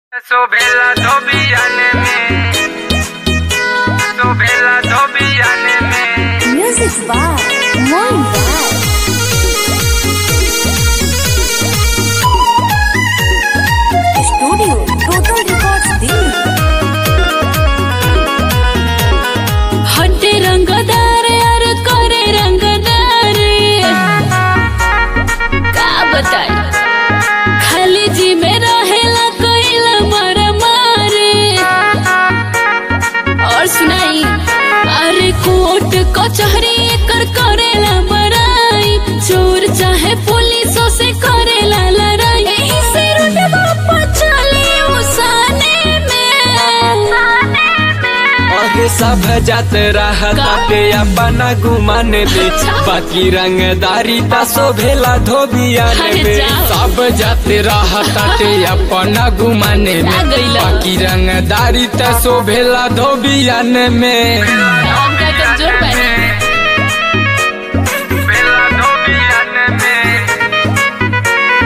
Sobela Tobiane me Sobela Tobiane me Music by Moin Vibe. Studio Total Records Delhi. हड्डे रंगदार यार करे रंगदार का बताई खाली जी में रहेला कोइला मर मारे और सुनाई अरे कोर्ट कचहरी कर करेला बड़ाई चोर चाहे पुलिसों से करेला लड़ाई यही से रुतबा पर चले उसाने में अहे सब जात रहताते अपना गुमान दे बाकी रंगदारी ता शोभेला धोबियान अरे में जाओ। सब जात रहताते अपना गुमान में आ गइला। बाकी रंगदारी ता शोभेला धोबियान में हम क्या कर जोर पाए Sobela Tobiane me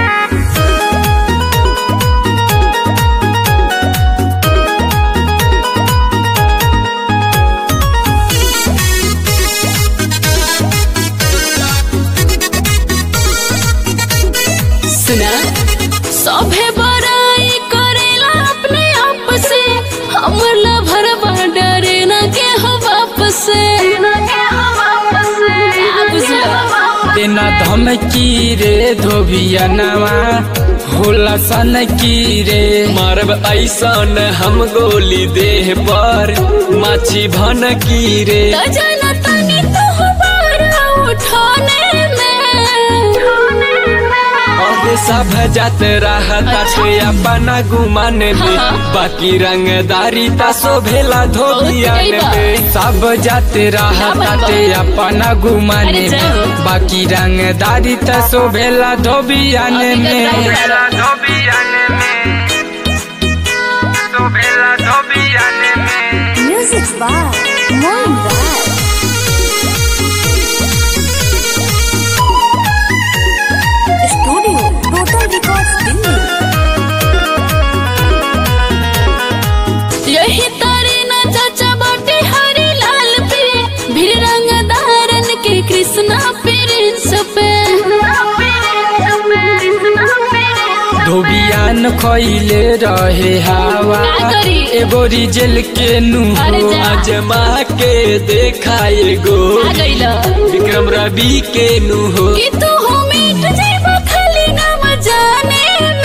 सुना सभे बड़ाई करेला अपने आप से हमर लभरवा डरे न के हो वापस से क्या बुझलो? देना धमकी रे धोबियनवा होला सन की रे मारब ऐसन हम गोली देह पर माछी भन की रे तो जाना तनी तो हमारा उठाने में अरे सब जात रहताते अपना गुमान में हाँ। बाकी रंगदारी ता शोभेला धोबियान बहुत सही में सब जात रहताते अपना गुमान अरे में जाओ। बाकी रंगदारी ता शोभेला धोबियान अभी का में time Sobela Tobiane me Sobela Tobiane me Music by Moin Vibe. Studio Total Records Delhi. यही तारे न चाचा बाटे हरे लाल पे भीड़ रंगदारन के कृष्णा प्रिंस पे धोबियान खैले रहे हवा का करी? एगो रिजल के नु अरे जा। अजमा के देखा एगो आ गइला विक्रम रवि के नु हो कि तू हो मिट जाइबा खाली नाम जाने में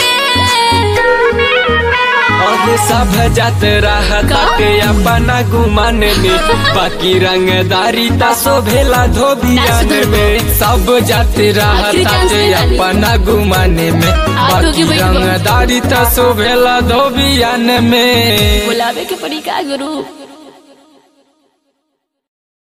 और सब जात रहताते अपना गुमान में बाकी रंगदारी ता शोभेला धोबियान नाच में सब जात रहताते डांस में डाली। अपना गुमान में आजू की बाकी बैठ बा। रंगदारी ता शोभेला धोबियान में बुलावे के पड़ी का गुरु